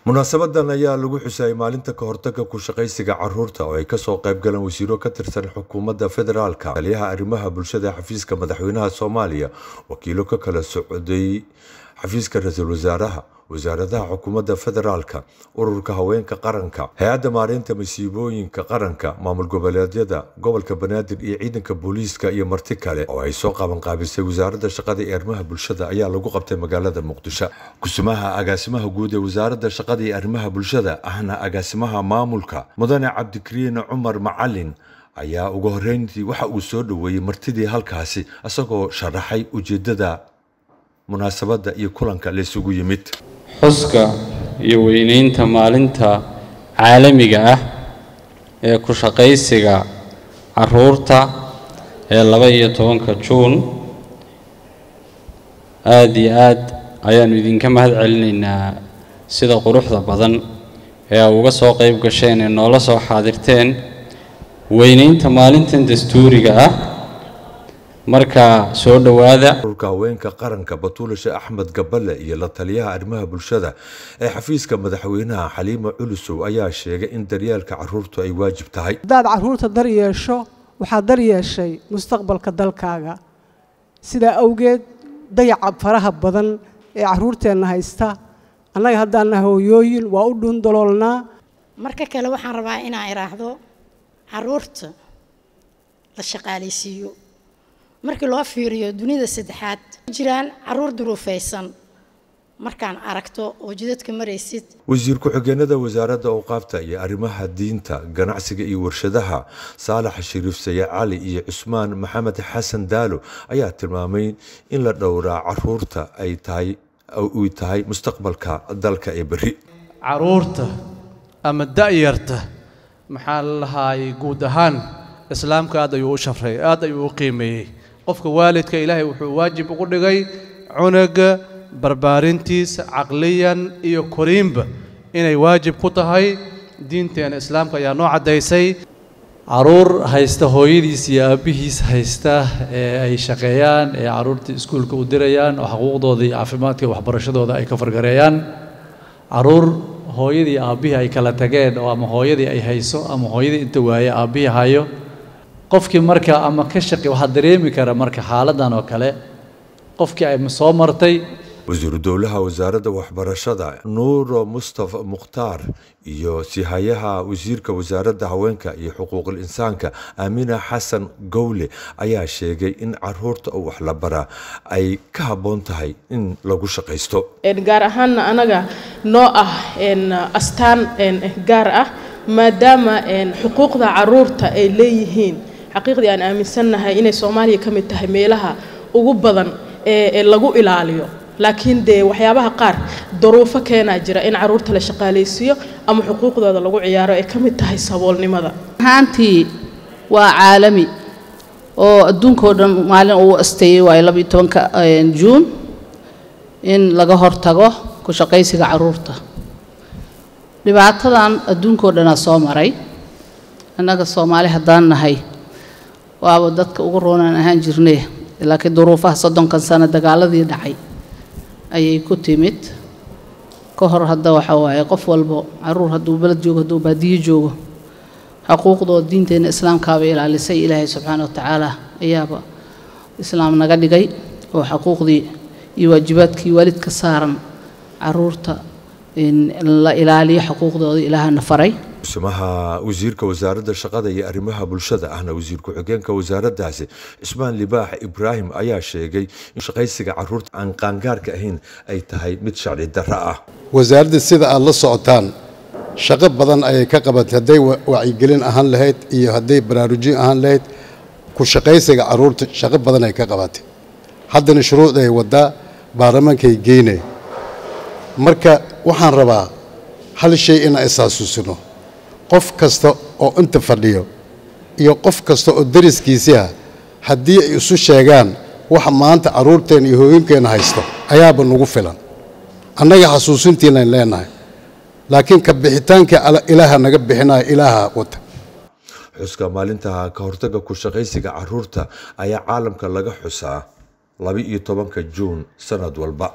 munaasabadan ayaa lagu xusayay maalinta ka hortaga ku shaqaysiga caruurta oo ay kasoo qayb galeen wasiiro ka tirsan xukuumadda federaalka taliyaha arrimaha bulshada ee xafiiska madaxweynaha soomaaliya wakiilo ka kala socday xafiiska ra-iisul wasaaraha wasaaradaha xukuumadda federaalka ururka haweenka qaranka hay-adda maareynta masiibooyinka qaranka maamul goboleedyada gobolka banaadir iyo ciidanka booliiska iyo marti kale oo ay soo qabanqaabisay wasaaradda shaqada iyo arrimaha bulshada ayaa lagu qabtay magaalada muqdisho kusumaha agaasimaha guud ee wasaaradda shaqada iyo arrimaha bulshada ahna agaasimaha maamulka mudane cabdikariin cumar macalin ayaa ugu horreyntii waxa uu soo dhoweeyey martidii halkaasi isagoo sharaxay ujeedada munaasabadda iyo kulanka laysugu yimid xuska iyo weyneynta maalinta caalamiga ah ee ku shaqaysiga caruurta ee laba iyo tobanka juun aada iyo aad ayaannu idinka mahad celinaynaa sida quruxda badan ee aa uga soo qayb gasheen ee noola soo xaadirteen weyneynta maalintan dastuuriga ah marka soo dhowaada ururka haweenka qaranka batuulashe axmed gaballe iyo la taliyaha arrimaha bulshada ee xafiiska madaxweynaha xaliima culusow ayaa sheegay in daryeelka caruurtu ay waajib tahay haddaad caruurta dar yeesho waxaad dar yeeshay mustaqbalka dalkaaga sidaa awgeed dayaca faraha badan ee caruurteenna haysta annaga haddaanna hooyooyin waa u dhuundaloolnaa marka kale waxaan rabaa inaan idhaahdo caruurta la shaqaalaysiiyo markii loo fiiriyo dunida saddexaad jiraan caruur duruufaysan markaan aragto oo jidadka maraysid wasiir ku-xigeenada wasaaradda awqaafta iyo arrimaha diinta ganacsiga iyo warshadaha saalax shariif saye cali iyo cusmaan maxamed xasan daalo ayaa tilmaamay in la dhowraa caruurta ay tahay uy tahay mustaqbalka dalka ee berri caruurta ama da'yarta maxaa la lahaayay guud ahaan islaamka aad ayuu u shafray aad ayuu u qiimeeyey qofka waalidka ilaahay wuxuu waajib ugu dhigay cunuga barbaarintiisa caqliyan iyo koriinba inay waajib ku tahay diinteena islaamka ayaa noo caddaysay caruur haysta hooyadiis iyo aabbihiis haysta ee ay shaqeeyaan ee caruurtii iskuulka u dirayaan oo xuquuqdooda iyo caafimaadka iyo waxbarashadooda ay ka fargareeyaan caruur hooyadii aabbihii ay kala tageen oo ama hooyadii ay hayso ama hooyadii inta waaye aabbihii hayo qofkii marka ama ka shaqi waxaa dareemi kara marka xaaladan oo kale qofkii ay soo martay wasiiru dowlaha wasaaradda waxbarashada nuuro mustafa mukhtaar iyo sihayaha wasiirka wasaaradda haweenka iyo xuquuqul insaanka aamina xasan gowle ayaa sheegay in caruurta oo wax la baraa ay ka habboon tahay in lagu shaqaysto gaar ahaanna anaga noo ah astaan gaar ah maadaama xuquuqda caruurta ay leeyihiin xaqiiqdii aan aaminsannahay inay soomaaliya ka mid tahay meelaha ugu badan ee lagu ilaaliyo laakiin dee waxyaabaha qaar daruufo keenaa jira in caruurta la shaqaalaysiiyo ama xuquuqdooda lagu ciyaaro ay ka mid tahay saboolnimada ahaantii waa caalami oo adduunkao dhan maalin uu asteeyey waayo labaiyo tobanka juun in laga hortago ku shaqaysiga caruurta dhibaatadan adduunkao dhanaa soo maray annaga soomaali haddaan nahay waaba dadka ugu roonaan ahaan jirnay laakiin duruufaha soddonkan sano dagaaladii dhacay ayay ku timid ka hor hadda waxa waaye qof walbo caruur hadduu beled joogo hadduu baadiyo joogo xuquuqdooda diinteenna islaamkaaba ilaalisay ilaahay subxaana wa tacaala ayaaba islaam naga dhigay oo xuquuqdii iyo waajibaadkii waalidka saaran caruurta la ilaaliyo xuquuqdooda ilaahana faray kusimaha wasiirka wasaaradda shaqada iyo arrimaha bulshada ahna wasiir ku-xigeenka wasaaraddaasi cismaan libaax ibraahim ayaa sheegay in shaqaysiga caruurta aan qaangaarka ahayn ay tahay mid sharci darro ah wasaaradda sida aad la socotaan shaqo badan ayay ka qabatay hadday wacyigelin ahaan lahayd iyo hadday baraarujin ahaan lahayd ku shaqaysiga caruurta shaqo badan ay ka qabatay haddana shuruucda ay waddaa baarlamaankay geynay marka waxaan rabaa hal shay inaan isxasuusino qof kasta oo inta fadhiyo iyo qof kasta oo dariskiisii ah haddii ay isu sheegaan waxa maanta carruurteenna iyo hooyinkeenna haysto ayaaba nagu filan annaga xasuusintiinayn leenahay laakiin ka bixitaankii ilaaha naga bixinaya ilaaha wata xuska maalinta ka hortaga ku shaqaysiga caruurta ayaa caalamka laga xusaa laba iyo tobanka juun sanad walba